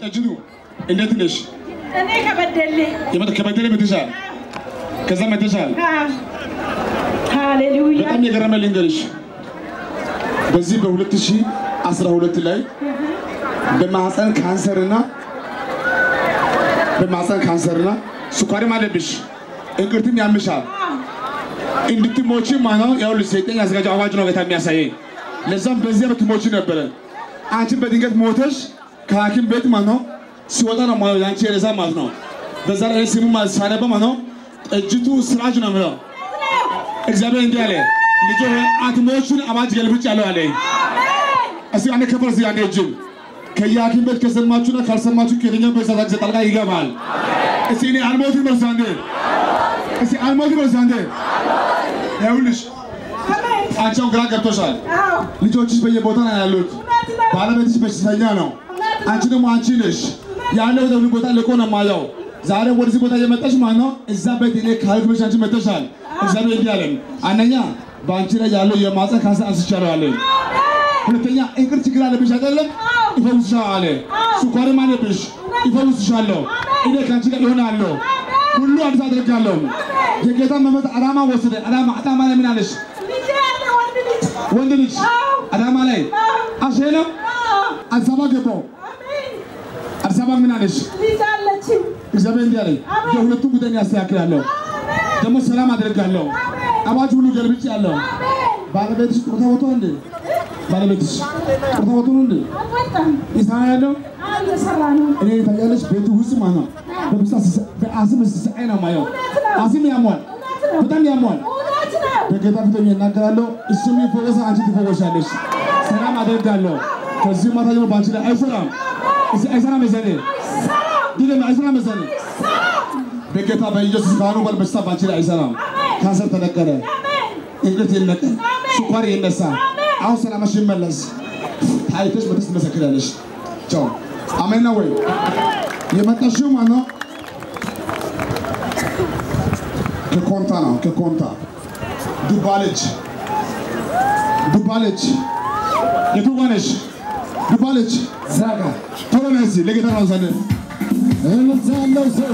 ጠጅቱ እንዴት ነሽ? እኔ ከበደሌ የመጣ ከበደሌ መተሻል፣ ከዛ መተሻል። ሃሌሉያ በጣም የገረመ ልንገርሽ፣ በዚህ በ2012 ላይ በማህፀን ካንሰርና በማህፀን ካንሰርና ስኳርም አለብሽ፣ እንቅርትም ያምሻል። እንድትሞቺ ማነው ያው ሰይጣን ያዘጋጀው አዋጅ ነው ጌታ የሚያሳየኝ። ለዛም በዚያ ብትሞቺ ነበረ። አንቺን በድንገት ሞተሽ ከሐኪም ቤት ማለት ነው ሲወጣ ነው ማለት ነው ያንቺ ሬሳ ማለት ነው። በዛ ላይ ስሙ ማለት ሳነባ ማለት ነው ጠጅቱ ስራጅ ነው የምለው እግዚአብሔር እንዲህ አለ፣ ልጆ ሆይ አትሞቹን አዋጅ ገልብጫለሁ አለ። እስቲ አንዴ ከፈር እስቲ አንዴ እጅን ከየሐኪም ቤት ከሰማችሁና ካልሰማችሁ ከየትኛው በሳታ ጊዜ ጣልቃ ይገባል። እስቲ እኔ አልሞትም በርሱ አንዴ እስቲ አልሞትም በርሱ አንዴ ይኸውልሽ አንቺው ግራ ገብቶሻል። ልጆችሽ በየቦታ ነው ያሉት። ባለቤትሽ በሽተኛ ነው። አንቺ ደግሞ አንቺ ነሽ ያለው ወደ ቦታ ልቆ ነው የማየው። ዛሬ ወደዚህ ቦታ እየመጣሽ ማለት ነው። እዛ ቤት እኔ ካልክ ብለሽ አንቺ መጥተሻል። እግዚአብሔር እንዲህ አለን፣ አንደኛ በአንቺ ላይ ያለው የማህፀን ካንሰር አንስቻለሁ አለ። ሁለተኛ እንቅርት ችግር አለብሽ አይደለም፣ ይፈውስሻል አለ። ስኳርም አለብሽ፣ ይፈውስሻለሁ። እኔ ከአንቺ ጋር ይሆናለሁ፣ ሁሉ አዲስ አደርጋለሁ። የጌታ መንፈስ አዳማ ወሰደ። አዳማ አዳማ ላይ ምን አለሽ? ወንድ ልጅ አዳማ ላይ አሼ ነው። አዲስ አበባ ገባው። አዲስ አበባ ምን አለሽ? ልጅ አለችኝ። እግዚአብሔር እንዲህ አለኝ፣ የሁለቱ ጉዳይ ያስተካክላለሁ፣ ደግሞ ሰላም አደርጋለሁ። አዋጅ ሁሉ ገልብጭ ያለው ባለቤትሽ ጡረታ ወጥቶ እንዴ? ባለቤትሽ ጡረታ ወጥቶ ነው እንዴ? አልወጣም። ይሰራ ያለው እየሰራ ነው። እኔ ታያለሽ፣ ቤቱ ውስጥ ማለት ነው በብሳ በአስም ሲሰቃይ ነው ማየው። አስም ያሟል፣ በጣም ያሟል። እውነት ነው። በጌታ ፊት ሆኜ እናገራለሁ። እሱም ይፈወሳ፣ አንቺ ትፈወሻለሽ። ሰላም አደርጋለሁ። ከዚህ ማታ ጀምሮ በአንቺ ላይ አይሰራም፣ እዚህ አይሰራም። መሰኔ ድገም፣ አይሰራም መሰኔ በጌታ በኢየሱስ ካህኑ በል በሽታ በአንቺ ላይ አይሰራም። ካንሰር ተነቀለ፣ እንቅርት ይነቀል፣ ስኳር ይነሳ። አሁን ሰላምሽ ይመለስ። ታይተሽ መተስ ትመሰክራለሽ። ቻው። አሜን ነው ወይ? የመጣሽው ማን ነው? ከኮንታ ነው። ከኮንታ ዱባለች ዱባለች የቱጋነች ዱባለች ዛጋ ቶሎ ነህ እስኪ ለጌታ ነው ዘንድ እልልታ ያለው ሰው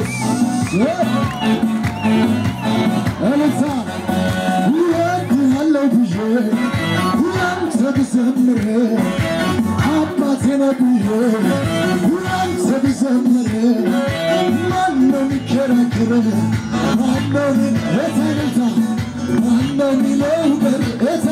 እልልታ እወድሃለሁ ብዬ ሁላንተ ብዘምር አባቴ ነህ ብዬ ሁላንተ ብዘምር ማነው የሚከራከር ማነው እልልታ እልልታ ማነው የሚለው በርታ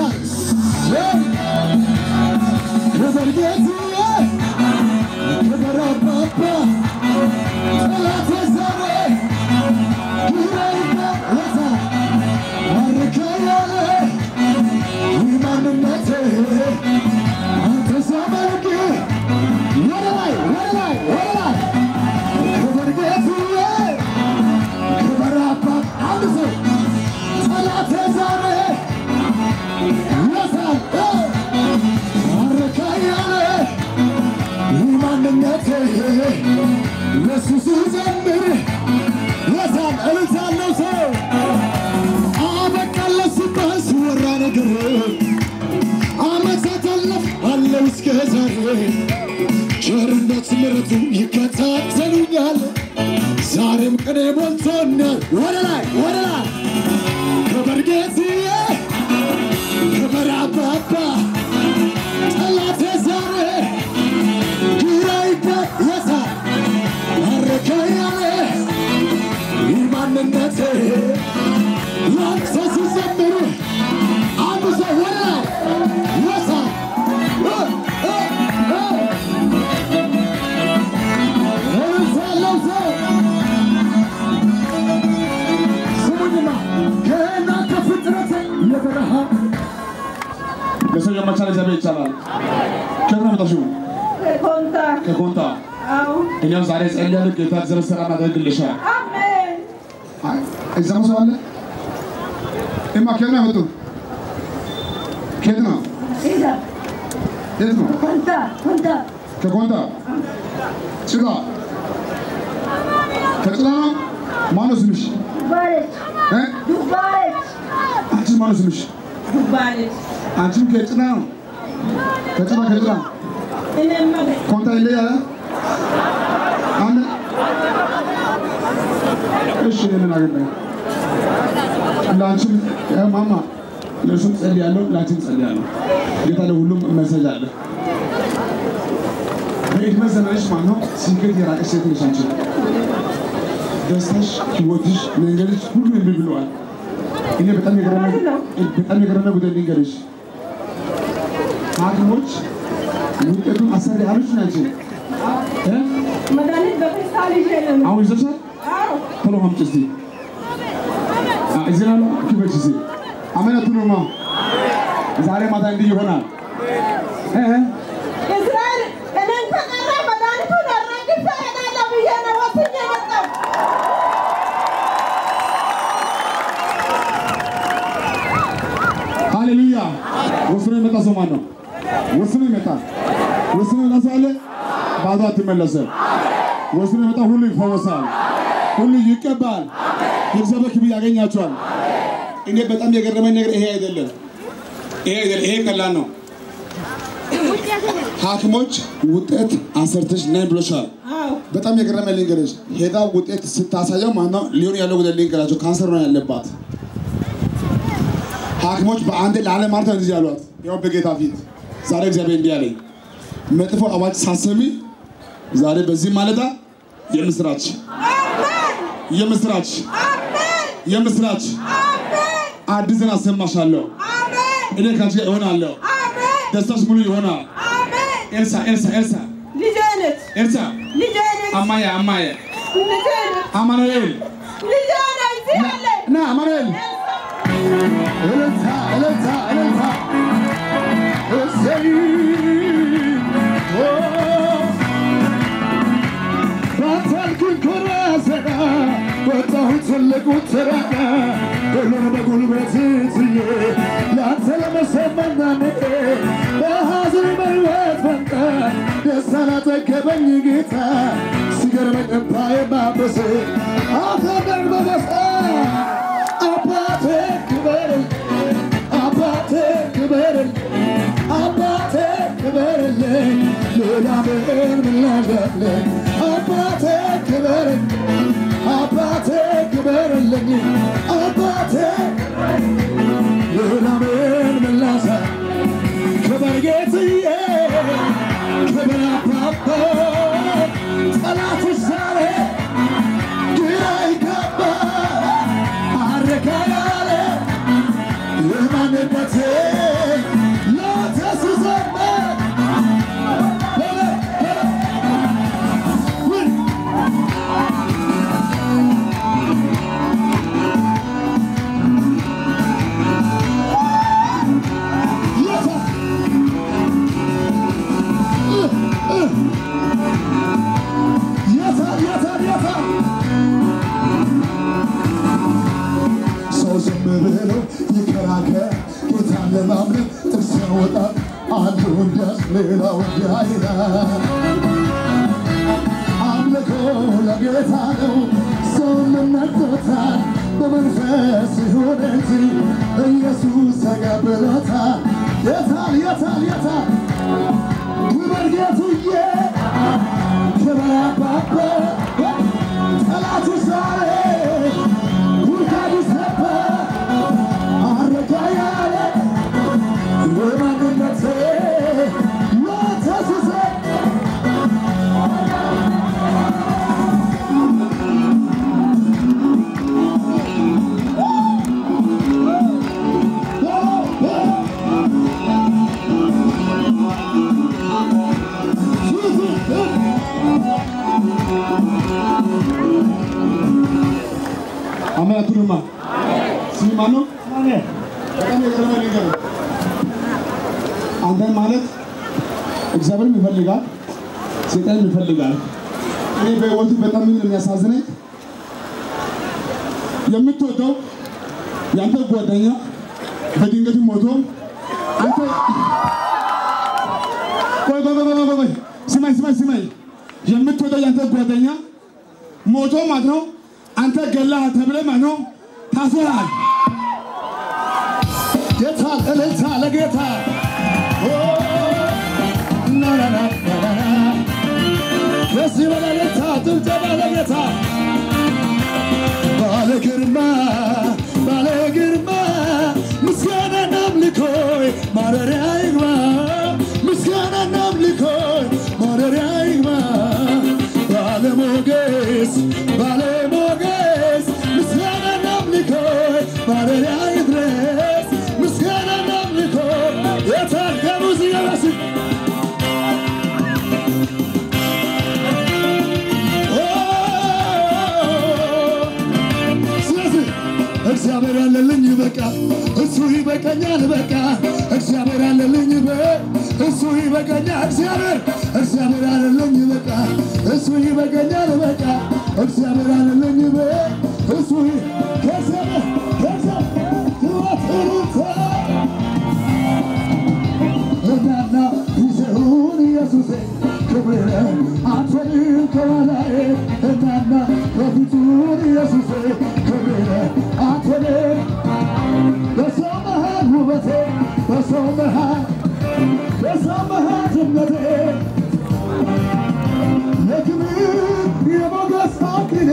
ክብር ጌታዬ ክብር አባባ ጠላቴ ዛሬ ግራ ይበረታ አርከኛለ ይህ ማንነቴ አንተ ዘመንክ ወደ ላይ ወደ ላይ ወደ ላይ ክብር ጌታዬ ክብር አባ አንድ ሰው ጠላቴ ዛሬ ይረሳል አረካኛለ ይህ ማንነቴ ለሱ ስዘምር ይረሳል እልልታለው ሰው አበቃለ ሲባል ሲወራ ነገር አመታት አለፍ አለው እስከ ዛሬ ቸርነት ምሕረቱ ይከታተሉኛል ዛሬም ቀኔ ሞልቶኛል ወደ ላይ ወደ ላይ ክብር ጌታዬ ክብር አባባ ጠላቴ ዛሬ ግራ ይበየሳል አረካያለ ይህ ማንነቴ ላንተ ሲዘምር አንድ ሰው ወደ ላይ ይወሳል ያለው ሰው ስሙኝማ ገና ከፍጥረት የበረሃ ለሰው የማይቻል እግዚአብሔር ይቻላል። ከየት ነው የመጣሽው? ኮንታ ከኮንታ። አዎ እኛም ዛሬ ጸልያለሁ። ጌታ እግዚአብሔር ሰላም ያደርግልሻል። አሜን። አይ፣ እዛም ሰው አለ። እማ ከየት ነው የመጡት? ከየት ነው? ሂዳ የት ነው? ኮንታ ኮንታ ከኮንታ ጭላ ከጭላ ነው። ማነው ስምሽ? ዱባለች እ? ዱባለች አንቺስ ማነው ስምሽ? ዱባለች አንቺም ከጭላ ነው። ከጭላ ከጭላ እኔማ ኮንታ ይለያል። እሺ እኔ ምን አገባኝ? ለአንቺም እ ማማ ለእሱም ጸልያለሁ፣ ለአንቺም ጸልያለሁ። ጌታ ለሁሉም መሰጅ አለ። በዕድሜ ዘመንሽ ማለት ነው ስኬት የራቀሽ ሴት ነሽ አንቺ። ደስታሽ፣ ህይወትሽ፣ መንገድሽ ሁሉ እምቢ ብለዋል። እኔ በጣም የገረመ በጣም የገረመ ጉዳይ ልንገርሽ። ሐኪሞች ውጤቱን አሰሪ አሉሽ ናቸው እ መድኃኒት በፌስታል ይዤ ነው። አሁን ይዘሻል? አዎ ቶሎ አምጪ እስቲ። አ እዚህ ላይ ነው ክበች እስቲ። አሜን አትሉማ? ዛሬ ማታ እንዲህ ይሆናል። እ እ እስራኤል እኔን ከቀረ መድኃኒቱን አራግፌ እሄዳለሁ ብዬ ነው ወስኜ የመጣሁ። ሃሌሉያ። ወስኖ የመጣ ሰው ማን ነው? ወስኖ ይመጣ ወስኖ የመጣ ሰው አለ። ባዶ አትመለስም። ወስኖ የመጣ ሁሉ ይፈወሳል፣ ሁሉ ይቀባል። የእግዚአብሔር ክብር ያገኛቸዋል። እኔ በጣም የገረመኝ ነገር ይሄ አይደለም፣ ይሄ አይደለም፣ ይሄ ቀላል ነው። ሐኪሞች ውጤት አሰርተሽ ነይ ብሎሻል። አዎ በጣም የገረመ ልንገርሽ፣ ሄዳ ውጤት ስታሳየው ማነው ሊሆን ያለው ጉዳይ ልንገራቸው፣ ካንሰር ነው ያለባት። ሐኪሞች በአንድ ለዓለም ማለት ነው እንደዚህ ያሏት፣ ያው በጌታ ፊት ዛሬ እግዚአብሔር እንዲህ አለኝ፣ መጥፎ አዋጅ ሳሰሚ ዛሬ በዚህ ማለዳ የምስራች የምስራች የምስራች አዲስ ዜና አሰማሻለሁ። እኔ ከአንቺ ጋር እሆናለሁ። ደስታሽ ሙሉ ይሆናል። ኤልሳ ኤልሳ ኤልሳ ልጄ ነች ኤልሳ ልጄ ነች አማየ አማየ ልጄ ነች አማኑኤል ልጄ ነች እዚህ አለች። ና አማኑኤል እልልታ እልልታ እልልታ እሰይ ኦ፣ ባታልኩኝ ኮራ ዘና ወጣሁ ትልቁ ተራራ ሁሉን በጉልበት ትዬ ለአንተ ለመሰመናኔ በሐዘን በሕይወት ፈንታ ደስታ ላጠገበኝ ጌታ ሲገርመኝ እምባዬ ማበስ አፈር በበሳ አባቴ ክበርል አባቴ ክበርል አባቴ ክበርልኝ ሌላ ምን ምላሻለኝ አባቴ ክበርል አባቴ ክበርልኝ አባቴ ሌላ ምን ምላሻ ክበር ጌትዬ ክበር አባባ ጠላትሽ ዛሬ ግራ ይገባ አረካ ያለ የማንነቴ ለተስዘመ የታል የታል የታል ሰው ዝም ብሎ ይከራከር ጌታን ለማምለክ ጥርስ ያወጣል አንዱ እንዲያስ ሌላው እንዲያ ይላል አምልኮ ለጌታ ነው ሰውን ነቅቶታል በመንፈስ ይሁን እንጂ ኢየሱስ ተቀብሎታል የታል የታል የታል ክብር ጌቱዬ ክብር አባባ ጠላቱ ዛሬ ውርጋዱ ሰባ አረጋ ያለ የማንነቴ ለተስዘ አሜን አትሉማ? ስም ማን ነው? በጣም የገረመ ነገር ነው። አንተን ማለት እግዚአብሔርም ይፈልጋል፣ ሴጣንም ይፈልጋል። እኔ በህይወቱ በጣም ምን የሚያሳዝነኝ የምትወደው የአንተ ጓደኛ በድንገት ሞቶ አንተ ቆይ ቆይ ቆይ ቆይ ቆይ ስማኝ ስማኝ ስማኝ የምትወደው የአንተ ጓደኛ ሞቶ ማለት ነው አንተ ገላሃል ተብለህ ማለት ነው ታስረሃል። ጌታ እልልታ ለጌታ ኦ፣ ና ና ና ና ና ና። ደስ ይበል እልልታ ጭብጨባ ለጌታ እግዚአብሔር ያለልኝ በቃ እሱ ይበቃኛል በቃ እግዚአብሔር ያለልኝ በ እሱ ይበቃኛል እግዚአብሔር እግዚአብሔር ያለልኝ በቃ እሱ ይበቃኛል በቃ እግዚአብሔር ያለልኝ በ እሱ ይ- ከሰማይ ከሰማይ ትወትሩታ እናና ይዘውን ኢየሱሴ ክብር አትፈልም ከኋላዬ እናና በፊቱን ኢየሱሴ ክብር አትፈልም በሰው መሃል ውበቴ በሰው መሃል በሰው መሃል ድምቀቴ የክብር የሞገስ አክሊሌ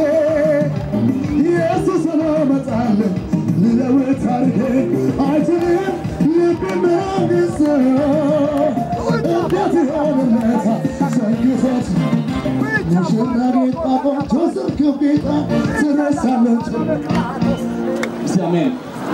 ኢየሱስ ሆኖ መጣልን ልለውጥ ታሪኬ አይችልም ልብ መንግሥት እንዴት ይሆንለታል ሰንግቶት ሙሽራ ጌጥ አቆንጆ ስርክብ ጌጣ ትረሳለች እስቲ አሜን።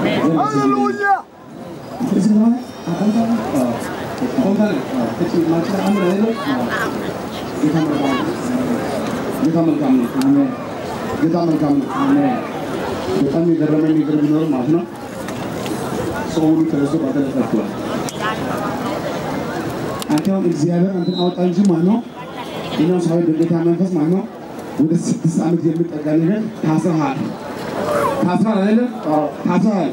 ጌታ መልካም ነው። ጌታ መልካም ነው። በጣም የገረመኝ ነገር ቢኖር ማለት ነው ሰው ሁሉ ተነስቶ ባጠለ ጠፍቷል። አንተ አሁን እግዚአብሔር አንተን አወጣ እንጂ ማለት ነው እኛው ሰው በጌታ መንፈስ ማለት ነው ወደ ስድስት ዓመት የሚጠጋ ነገር ታስረሃል። ታስረሃል አይደለም? ታስረሃል።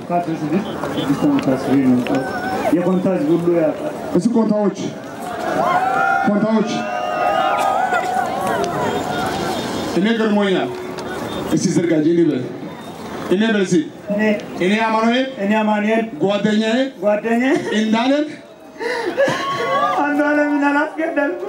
የኮንታጅ ሁሉ ያውቃል። እሱ ኮንታዎች ኮንታዎች እኔ ገርሞኛል። እስቲ ዘርጋጅ እኔ በል እኔ በል እስቲ እኔ እኔ አማኑኤል እኔ አማኑኤል ጓደኛዬ ጓደኛዬ እንዳለን አንዱ አለምን አላስገደልኩም።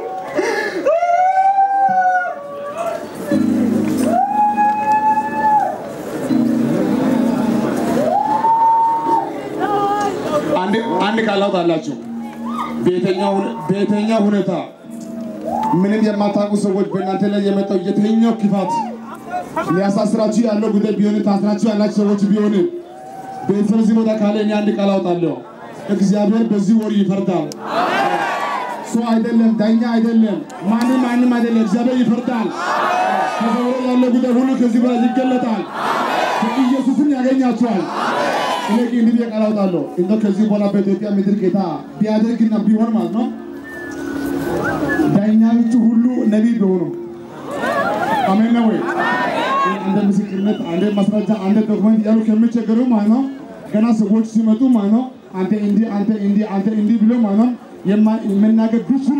አንድ አንድ ቃል አውጣላችሁ። በየትኛው ሁኔ- በየትኛው ሁኔታ ምንም የማታውቁ ሰዎች በእናንተ ላይ የመጣው የትኛው ክፋት ሊያሳስራችሁ ያለው ጉዳይ ቢሆን ታስራችሁ ያላችሁ ሰዎች ቢሆን ቤተሰብ እዚህ ቦታ ካለ እኔ አንድ ቃል አውጣለሁ። እግዚአብሔር በዚህ ወር ይፈርዳል። ሰው አይደለም፣ ዳኛ አይደለም፣ ማንም ማንም አይደለም። እግዚአብሔር ይፈርዳል። ከሰው ላይ ያለው ጉዳይ ሁሉ ከዚህ በላይ ይገለጣል። ኢየሱስን ያገኛችኋል። እኔ ግን እንዲህ ብዬ ቃል አውጣለሁ። እንደው ከዚህ በኋላ በኢትዮጵያ ምድር ጌታ ቢያደርግና ቢሆን ማለት ነው ዳኛዎቹ ሁሉ ነቢይ ቢሆኑ አሜን ነው ወይ? አንደ ምስክርነት፣ አንደ ማስረጃ፣ አንደ ዶክመንት ያሉ ከሚቸገሩ ማለት ነው ገና ሰዎች ሲመጡ ማለት ነው አንተ እንዲህ አንተ እንዲህ አንተ እንዲህ ብሎ ማለት ነው የማ- መናገር ቢችሉ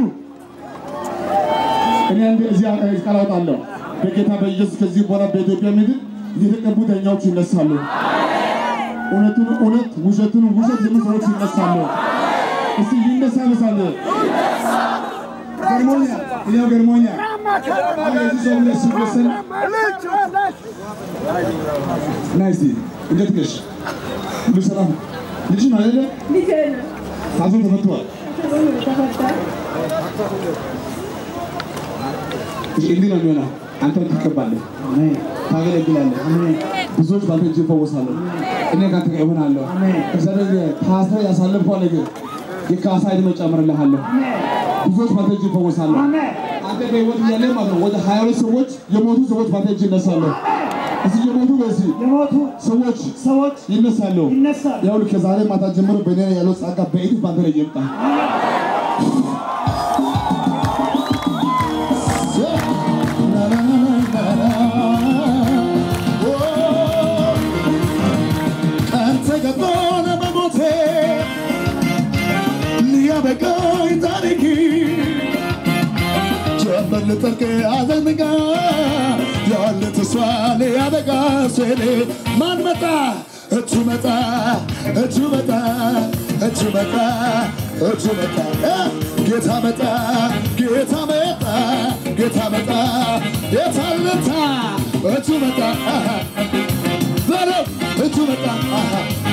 እኔ አንድ እዚህ ቃል አውጣለሁ በጌታ በኢየሱስ ከዚህ በኋላ በኢትዮጵያ ምድር የተቀቡ ዳኛዎች ይነሳሉ። እውነቱን እውነት ውሸቱን ውሸት የሚሉ ሰዎች ይነሳሉ። እስቲ ይነሳ ይነሳል። ገርሞኛል፣ እኔው ገርሞኛል። አሁን የዚህ ሰው ሁለት ሲወሰን ና እስቲ እንዴት ነሽ? ሁሉ ሰላም? ልጅ ነው አይደለ? ልጄ ነው ታዞ ተፈቷል። ተፈታ እሺ፣ እንዲህ ነው የሚሆነው። አንተ ትቀባለህ፣ ታገለግላለህ። ብዙዎች ባንተ እጅ ይፈወሳሉ። እኔ ካንተ ጋር እሆናለሁ። እግዚአብሔር ታስረህ ያሳለፍከው ነገር የካሳ ዕድሜ እጨምርልሃለሁ። ብዙዎች ባንተ እጅ ይፈወሳሉ። አንተ በሕይወት እያለህ ማለት ነው ወደ ሀያ ሁለት ሰዎች የሞቱ ሰዎች ባንተ እጅ ይነሳሉ። እዚህ የሞቱ በዚህ የሞቱ ሰዎች ሰዎች ይነሳሉ። ይነሳሉ። ይኸውልህ ከዛሬ ማታ ጀምሮ በእኔ ላይ ያለው ጸጋ በእጥፍ ባንተ ላይ ይምጣ። ቀን ተገባን በሞቴ ሊያበቃኝ ታሪክ ጀመር ልጠልቅ አዘንጋ ያለ ተስፋ ሊያበቃ ስል ማን መጣ? እጁ መጣ፣ እጁ መጣ፣ እጁ መጣ፣ እጁ መጣ፣ እ ጌታ መጣ፣ ጌታ መጣ፣ ጌታ መጣ፣ ጌታ ልታ እጁ መጣ አሃ በለው እጁ መጣ አሃ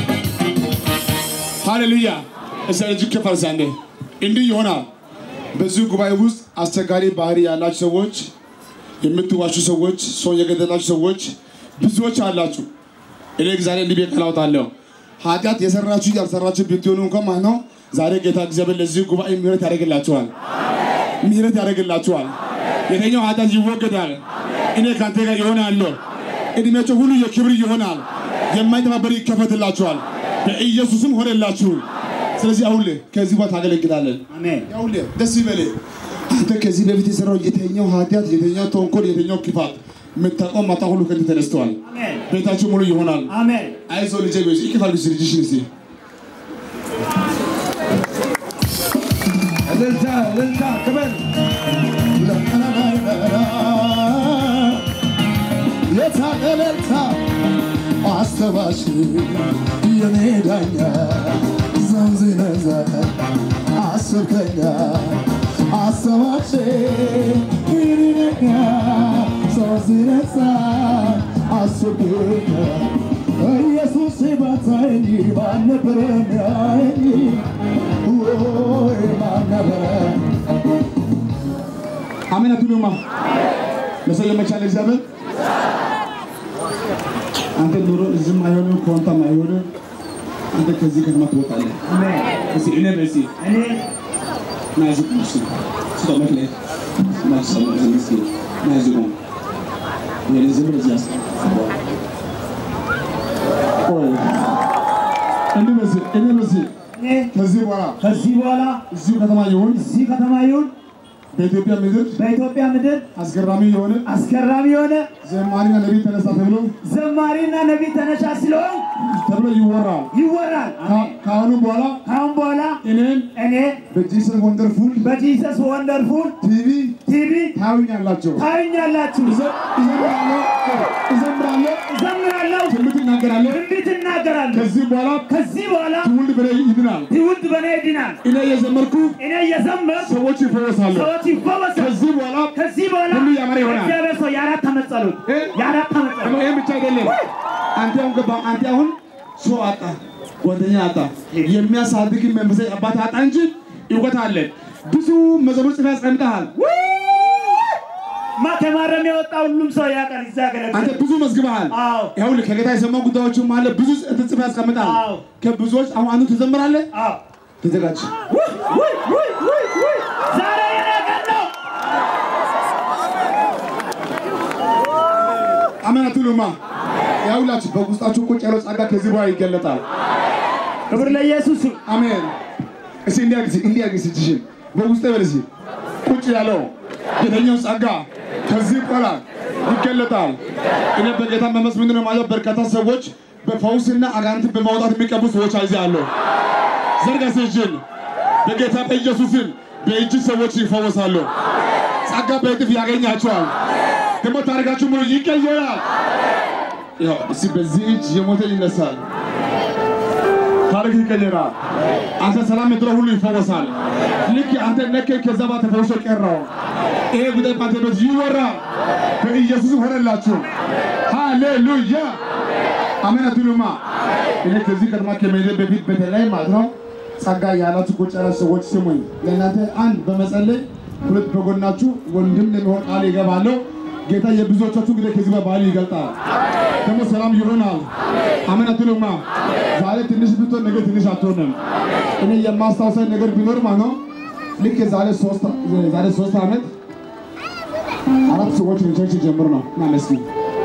ሃሌሉያ! እስቲ እጅግ ከፍ አድርግ አንዴ። እንዲህ ይሆናል። በዚህ ጉባኤ ውስጥ አስቸጋሪ ባህሪ ያላችሁ ሰዎች፣ የምትዋሹ ሰዎች፣ ሰው የገደላችሁ ሰዎች ብዙዎች አላችሁ። እኔ ዛሬ እንዲህ ብዬ ቃል አወጣለሁ። ኃጢአት የሰራችሁ ያልሰራችሁ ብትሆኑ እንኳን ማለት ነው ዛሬ ጌታ እግዚአብሔር ለዚህ ጉባኤ ምህረት ያደርግላችኋል። ምህረት ያደርግላችኋል። የተኛው ኃጢአት ይወገዳል። እኔ ከአንተ ጋር ይሆናለሁ። እድሜያቸው ሁሉ የክብር ይሆናል። የማይጠፋ በር ይከፈትላችኋል። በኢየሱስም ሆነላችሁ። ስለዚህ አሁን ከዚህ በኋላ ታገለግላለን። አሜን ይኸውልህ ደስ ይበልህ። አንተ ከዚህ በፊት የሰራው የተኛው ኃጢአት፣ የተኛው ተንኮል፣ የተኛው ክፋት የምታውቀው ማታ ሁሉ ከዚህ ተነስተዋል። አሜን ቤታችሁ ሙሉ ይሆናል። አሜን አይዞህ ልጄ በይ ይቅፋል ልጅ ልጅሽን እስቲ እልልታ እልልታ ክብር የታለ እልልታ አስተባሽ የኔ ዳኛ ዘንዝነዘ አስብከኛ አስተባሽ ይሪነኛ ዘንዝነዛ አስብከኛ ኢየሱስ ባታየኝ ባልነበረኝ ወይ ባልነበረ አሜን አትሉማ? ለሰለመቻል እግዚአብሔር አንተ ኑሮ እዝም አይሆንም ኮንታም አይሆንም። አንተ ከዚህ ከተማ ትወጣለህ። አሜን እስቲ እኔ በሲ እኔ ናዚ ቁስ ስጠመት ላይ ማሰማ ዝምስቲ ናዚ ነው የኔ ዝም ብለህ እዚህ አስቀምጥ። ቆይ እኔ በሲ እኔ በሲ እኔ ከዚህ በኋላ ከዚህ በኋላ እዚሁ ከተማ ይሁን እዚህ ከተማ ይሁን በኢትዮጵያ ምድር በኢትዮጵያ ምድር አስገራሚ የሆነ አስገራሚ የሆነ ዘማሪና ነቢይ ተነሳ ተብሎ ዘማሪና ነቢይ ተነሳ ስለሆን ተብሎ ይወራል። ይወራል። ከ- ከአሁኑ በኋላ ካሁን በኋላ እኔን እኔ በጂሰስ ወንደርፉል በጂሰስ ወንደርፉል ቲቪ ቲቪ ታዩኛላችሁ። ታዩኛላችሁ። እዘ- እዘምራለሁ እዘምራለሁ፣ እዘምራለሁ፣ ትንቢት እናገራለሁ። ትንቢት እናገራለሁ። ከዚህ በኋላ ከዚህ በኋላ ትውልድ በላይ ይድናል። ትውልድ በእኔ ይድናል። እኔ የዘመርኩ እኔ እየዘመርኩ ሰዎች ይፈወሳሉ። ሰዎች ይፈወሳሉ። ከዚህ በኋላ ከዚህ በኋላ ሁሉ ያማረ ይሆናል። እግዚአብሔር ሰው የአራት ዓመት ጸሎት እ? የአራት ዓመት ደግሞ ጸሎት ይህም ብቻ አይደለም። አንተ አሁን ገባ አንተ አሁን ሰው አጣ፣ ጓደኛ አጣ፣ የሚያሳድግ መንፈሳዊ አባት አጣ እንጂ እውቀት አለ። ብዙ መዘሙር ጽፈህ አስቀምጠሃል። ማ ከማረም የወጣ ሁሉም ሰው ያውቃል። እዛ አንተ ያገለግላል። ብዙ መዝግበሃል። አዎ ይኸውልህ ከጌታ የሰማው ጉዳዮችም አለ። ብዙ ጽፈህ ያስቀምጣል። አዎ። ከብዙዎች አሁን አንዱ ትዘምራለህ። አዎ ተዘጋጅ። ውይ ውይ ውይ ውይ ውይ ዛሬ የኔ ቀን ነው። አሜን አትሉማ? ያውላችሁ በውስጣችሁ ቁጭ ያለው ጸጋ ከዚህ በኋላ ይገለጣል። ክብር ለኢየሱስ ይሁን። አሜን። እስኪ እንዲያግዝ እንዲያግዝ እጅሽን በውስጤ በል እስኪ ቁጭ ያለው የተኛው ጸጋ ከዚህ በኋላ ይገለጣል። እኔ በጌታ መንፈስ ምንድን ነው ማለት በርካታ ሰዎች በፈውስና አጋንንት በማውጣት የሚቀቡ ሰዎች አይዛለሁ። ዘርጋ እጅን በጌታ በኢየሱስም በእጅ ሰዎች ይፈወሳሉ። ጸጋ በእጥፍ ያገኛቸዋል። ደግሞ ታሪካችሁ ሙሉ ይቀየራል። ያው እስኪ በዚህ እጅ የሞተ ይነሳል። ታሪክ ይቀየራል። አንተ ሰላም የምትለው ሁሉ ይፈወሳል። ልክ አንተ ነከ ከዛ ባ ተፈውሶ ቀረው። ይሄ ጉዳይ ባንተ ቤት ይወራል። በኢየሱስ ሆነላችሁ። ሃሌሉያ አሜን አትሉማ? እኔ ከዚህ ከተማ ከመሄዴ በፊት በተለይ ማለት ነው ጸጋ ያላችሁ ቁጭ ያላችሁ ሰዎች ስሙኝ። ለእናንተ አንድ በመጸለይ ሁለት በጎናችሁ ወንድም ለሚሆን ቃል ይገባለሁ። ጌታ የብዙዎቻችሁ እንግዲህ ከዚህ በባህል ይገልጣል። ደግሞ ሰላም ይሆናል። አሜን አትሉማ? ዛሬ ትንሽ ብትሆን ነገ ትንሽ አትሆንም። እኔ የማስታውሰኝ ነገር ቢኖር ማለት ነው ልክ የዛሬ ሶስት ዛሬ ሶስት ዓመት አራት ሰዎች ቸርች ጀምር ነው እና መስጊድ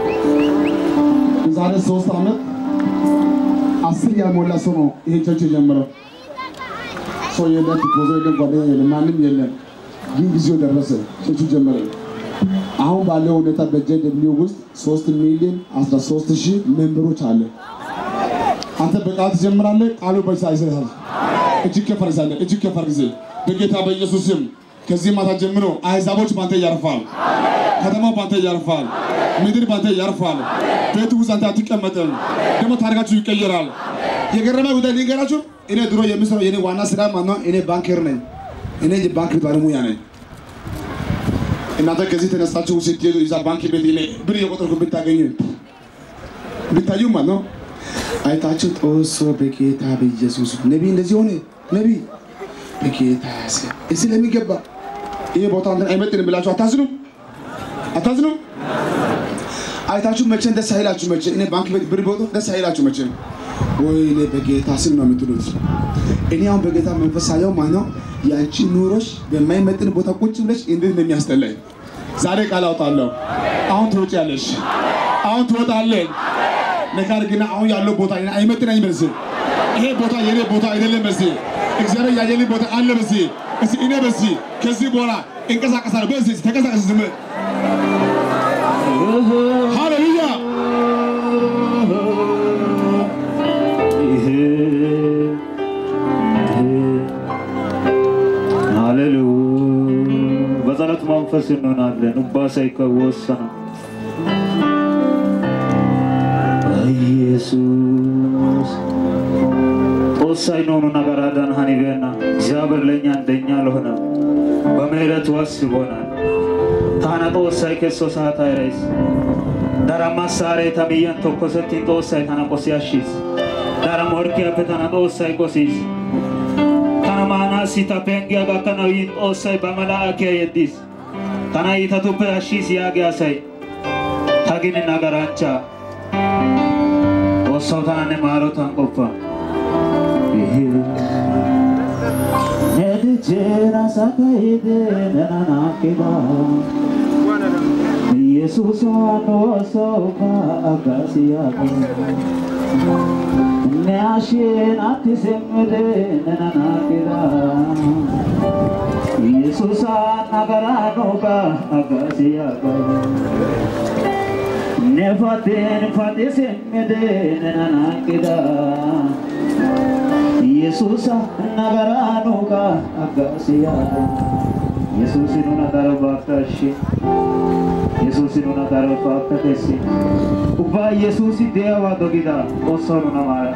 የዛሬ ሶስት ዓመት አስር ያልሞላ ሰው ነው ይሄን ቸርች የጀመረው። ሰው የለም፣ ቲፖዞ የለም፣ ጓደኛ የለም፣ ማንም የለም። ግን ጊዜው ደረሰ፣ ቸርቹ ጀመረ። አሁን ባለው ሁኔታ በጀደብሊው ውስጥ ሶስት ሚሊዮን አስራ ሶስት ሺህ ሜምበሮች አለ። አንተ በቃል ትጀምራለህ፣ ቃሉ በሳ ይሰራል። እጅግ ከፍ አድርጋለህ፣ እጅግ ከፍ አድርግ። በጌታ በኢየሱስ ስም ከዚህ ማታ ጀምሮ አሕዛቦች ባንተ ያርፋል። ከተማው ባንተ ያርፋል። ምድር ባንተ ያርፋል። ቤት ውስጥ አንተ አትቀመጥም። ደግሞ ታሪካችሁ ይቀየራል። የገረመ ጉዳይ ልንገራችሁ። እኔ ድሮ የምሰራው የኔ ዋና ስራ ማነው? እኔ ባንከር ነኝ። እኔ የባንክ ባለሙያ ነኝ። እናንተ ከዚህ ተነሳችሁ ስትሄዱ እዛ ባንክ ቤት እኔ ብር የቆጠርኩ ብታገኙ ብታዩ ማለት ነው አይታችሁ ጦሶ በጌታ በኢየሱስ ነቢይ እንደዚህ ሆነ ነቢይ በጌታ ስም እዚህ ለሚገባ ይሄ ቦታ አንተን አይመጥንም ብላችሁ አታዝኑም? አታዝኑም? አይታችሁ መቼም ደስ አይላችሁ። መቼ እኔ ባንክ ቤት ብር ቦቶ ደስ አይላችሁ መቼም። ወይኔ በጌታ ስም ነው የምትሉት። እኔ አሁን በጌታ መንፈስ ሳየው ማለት ነው ያንቺ ኑሮሽ በማይመጥን ቦታ ቁጭ ብለሽ እንዴት ነው የሚያስጠላኝ። ዛሬ ቃል አውጣለሁ። አሁን ትወጪያለሽ። አሁን ትወጣለህ። ነገር ግን አሁን ያለው ቦታ እኔን አይመጥነኝም በዚህ ይሄ ቦታ የኔ ቦታ አይደለም በዚህ እግዚአብሔር ያየልኝ ቦታ አለ በዚህ እስኪ እኔ በዚህ ከዚህ በኋላ እንቀሳቀሳለሁ በዚህ ተንቀሳቀስ ዝም ሃሌሉያ ሃሌሉያ በጸሎት መንፈስ እንሆናለን። ኡባሳ ይከወሰነ ኢየሱስ ጦሳይ ነሆኑ ነገር አዳን ሀኒቤና እግዚአብሔር ለእኛ እንደኛ ለሆነ በምህረቱ አስቦናል። ታና ጦሳይ ከሶ ሰዓት አይረይስ ዳራ ማሳሬ ተምየን tokkosettiin ጦሳይ ታና ቆሲ አሺስ ዳራ ሞርኪያppe ታና ጦሳይ ቆሲስ tana maanaassi ta penggiya gakkanawu yin xoossay ba malaakiya yeddiis tana iitatuppe ashshiis yaagi asay ta gini nagaranchcha xoossawu tana ne maarotan qoppa Nedichera sakayide nenanakida Yesus wano soka agasiyaga Neashin ati semmede nenanakida Yesus nagaranoga agasiyaga Nefatin fati semmede nenanakida Yesus nagaranoga agasiyaga Yesus nuna darabakashi Yesus nuna darabakatesi Ubba Yesus dewa dogida osonu namara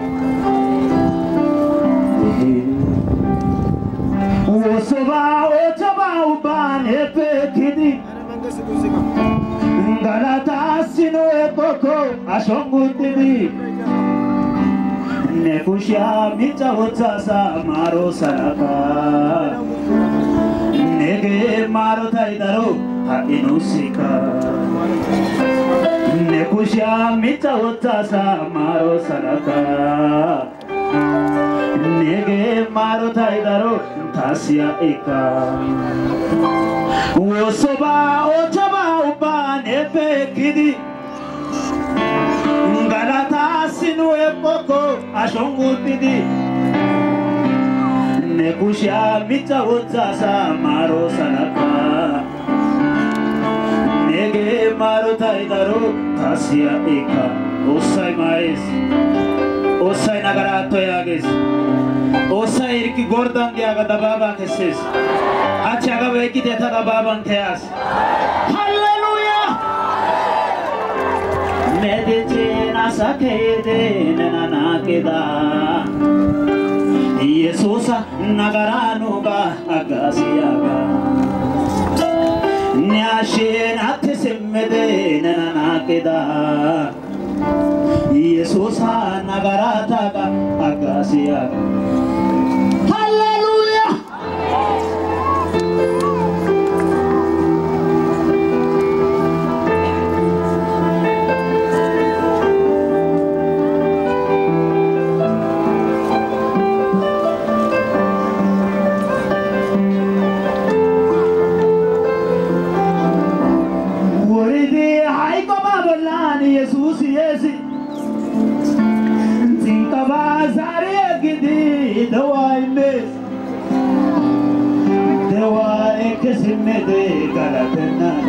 Wosoba ochaba uban epekidi Galata sino ekoko ashongutidi Nekushia micha wotsasa maro saraka Nege maro taidaro hainusika Nekushia micha wotsasa maro saraka Nege maro taidaro tasia eka Wosoba ochaba uba nepekidi Galata sinu epoko ashongutidi Nekushia micha wotsasa maro saraka Nege maro taidaro tasia eka Osai mais Osai nagarato yages Osai irki gordan diaga dababa keses Achaga veki deta dababan teas Hallelujah Medicina sakede nenanakeda Yesusa nagaranuga agasiyaga Nyashin atisimede nenanakeda Yesusa nagarataga agasiyaga Hallelujah ወሪዲ ሃይቆባ በላን ኢየሱስ የሲ ሲንቀባ ዛሬ ግዲ ደዋይሜስ ደዋይ ክስሜቴ ጋላተናኒ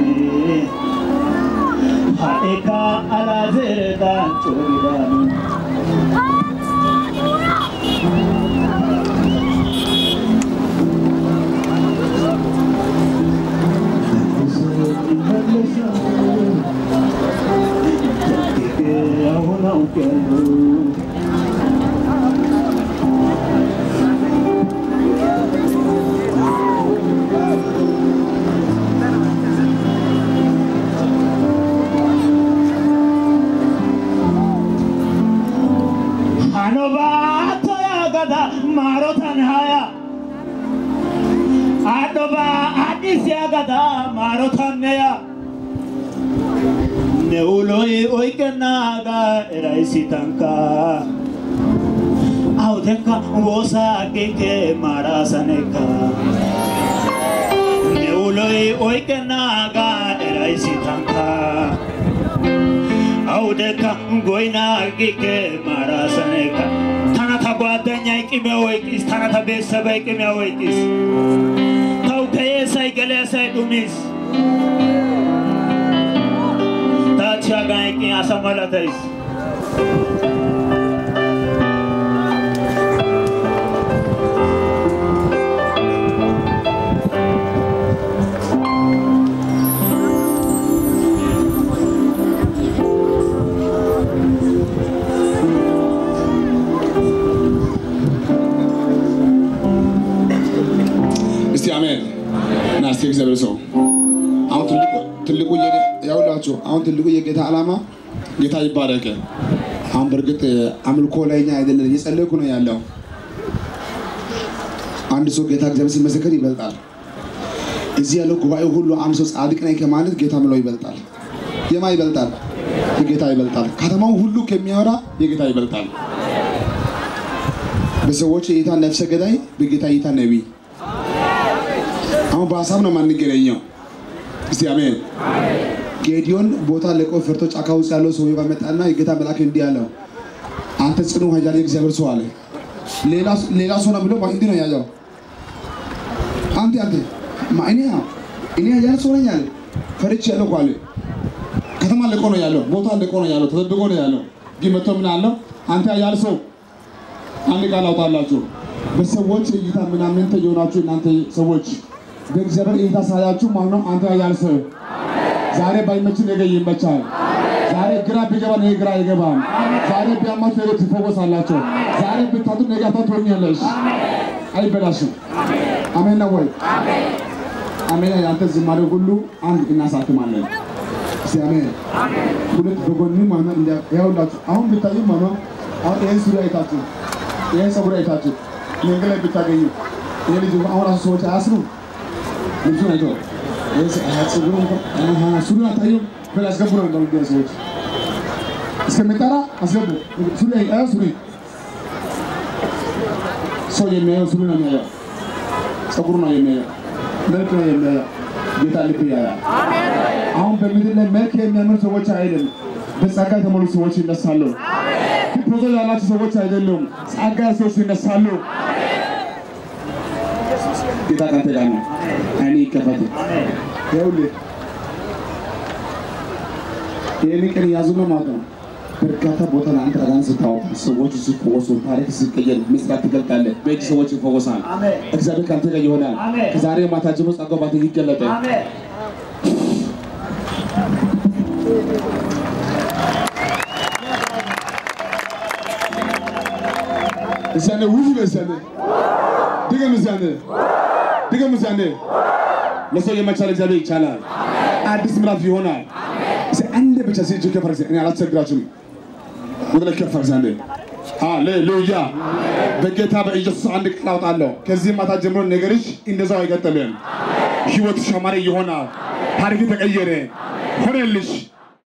ሃኤካ አላዝርዳን ጮሪዳኒ አሁን አውቄያለሁ አኖባቶ ያገዳ ማሮታን ሀያ አዶባ አዲስ ያገዳ ማሮታን ነያ ነውሎይ ኦይቀናጋ ኤራይሲታንካ አውቴካ ወሳ ቄንኬ ማራሰኔካ ነውሎይ ኦይቀናጋ ኤራይሲታንካ አውደካ ጎይና ጊኬ ማራሰኔካ ታናታ ጓደኛ ቅሜ ወይቂስ ታናታ ቤተሰብ ቅሜ ወይቂስ ተው ከየሳይ ገለሳይ ዱሚስ ታቻ ጋይቂ አሰመለተይስ እስቲ አሜን እና እስቲ እግዚአብሔር ሰው አሁን ትልቁ ትልቁ የጌ- ያውላችሁ አሁን ትልቁ የጌታ ዓላማ ጌታ ይባረክ። አሁን በእርግጥ አምልኮ ላይ እኛ አይደለም እየጸለይኩ ነው ያለው። አንድ ሰው ጌታ እግዚአብሔር ሲመሰከር ይበልጣል። እዚህ ያለው ጉባኤ ሁሉ አንድ ሰው ጻድቅ ነኝ ከማለት ጌታ ምለው ይበልጣል። የማ ይበልጣል? የጌታ ይበልጣል። ከተማው ሁሉ ከሚያወራ የጌታ ይበልጣል። በሰዎች እይታ ነፍሰ ገዳይ፣ በጌታ እይታ ነቢይ። አሁን በሀሳብ ነው የማንገናኘው። እስቲ አሜን። ጌዲዮን ቦታ ለቆ ፈርቶ ጫካ ውስጥ ያለው ሰውዬው ጋር መጣና የጌታ መልአክ እንዲህ አለው፣ አንተ ጽኑ ኃያል የእግዚአብሔር ሰው አለ። ሌላ- ሌላ ሰው ነው ብሎ እንዲህ ነው ያለው። አንተ አንተ ማ- እኔ እኔ ኃያል ሰው ነኝ አለ። ፈርቼ ያለው እኮ አለ። ከተማ ለቆ ነው ያለው፣ ቦታ ለቆ ነው ያለው፣ ተደብቆ ነው ያለው። ግን መጥቶ ምን አለው? አንተ ኃያል ሰው አንድ ቃል አውጣላችሁ። በሰዎች እይታ ምናምን የሆናችሁ እናንተ ሰዎች በእግዚአብሔር እይታ ሳያችሁ ማለት ነው። አንተ ኃያል ሰው ዛሬ ባይመችን ነገ ይመቻል። ዛሬ ግራ ቢገባ ነገ ግራ አይገባም። ዛሬ ቢያማችሁ ነገ ትፈወሳላችሁ። ዛሬ ብታጡ ነገ አታት ትሆኛለሽ። አይበላሽም። አሜን ነው ወይ? አሜን። ያንተ ዝማሬ ሁሉ አንድ እናሳትማለን። እስቲ አሜን። ሁለት በጎን ማለት ነው። እንዲያ ያውላችሁ አሁን ብታዩ ማለት ነው። አሁን ይሄን ሱሪ አይታችሁ ይሄን ፀጉር አይታችሁ መንገድ ላይ ብታገኙ ይሄ ልጅ አሁን ራሱ ሰዎች አያስሩ ልብሱን አይቶ ይሄ ጸ- አሃ፣ ፀጉሩ እንኳን አሃ፣ ሱሪውን አታዩም በል አስገቡ ነው የሚባሉት ቢያ ሰዎች እስከሚጠራ አስገቡ ሱሪ አይ- አያ ሱሪ ሰው የሚያየው ሱሪ ነው የሚያየው ፀጉሩ ነው የሚያየው መልክ ነው የሚያየው ጌታ ልብ ያያል አሁን በምድር ላይ መልክ የሚያምር ሰዎች አይደለም፣ በጸጋ የተሞሉ ሰዎች ይነሳሉ። ፕሮዞ ያላቸው ሰዎች አይደሉም፣ ጸጋ ሰዎች ይነሳሉ። ጌታ ካንተ ጋር ነው። አይኔ ይከፈት። ይኸውልህ ይህን ቀን ያዙ ነው ማለት ነው። በርካታ ቦታ ላይ አንተ አጋን ስታወጣ ሰዎች ሲፈወሱ፣ ታሪክ ሲቀየር፣ ምስራት ትገልጣለህ። በእጅ ሰዎች ይፈወሳል። አሜን። እግዚአብሔር ካንተ ጋር ይሆናል። አሜን። ከዛሬ ማታ ጀምሮ ጸጋው ባንተ ይገለጣል። አሜን። እዚያኔ ውይ በዚያኔ ድገም እዚያኔ ድገም እዚያኔ ለሰው የመቻል እግዚአብሔር ይቻላል። አዲስ ምዕራፍ ይሆናል። እስኪ አንድ ብቻ ሲጅ ከፈር እኔ አላስቸግራችሁም። ወደ ላይ ከፈር ዛንዴ ሃሌሉያ። በጌታ በኢየሱስ አንድ ቃል አውጣለሁ። ከዚህ ማታ ጀምሮ ነገርሽ እንደዛው አይቀጥልም። ህይወትሽ ያማረ ይሆናል። ታሪክ ተቀየረ፣ ሆነልሽ።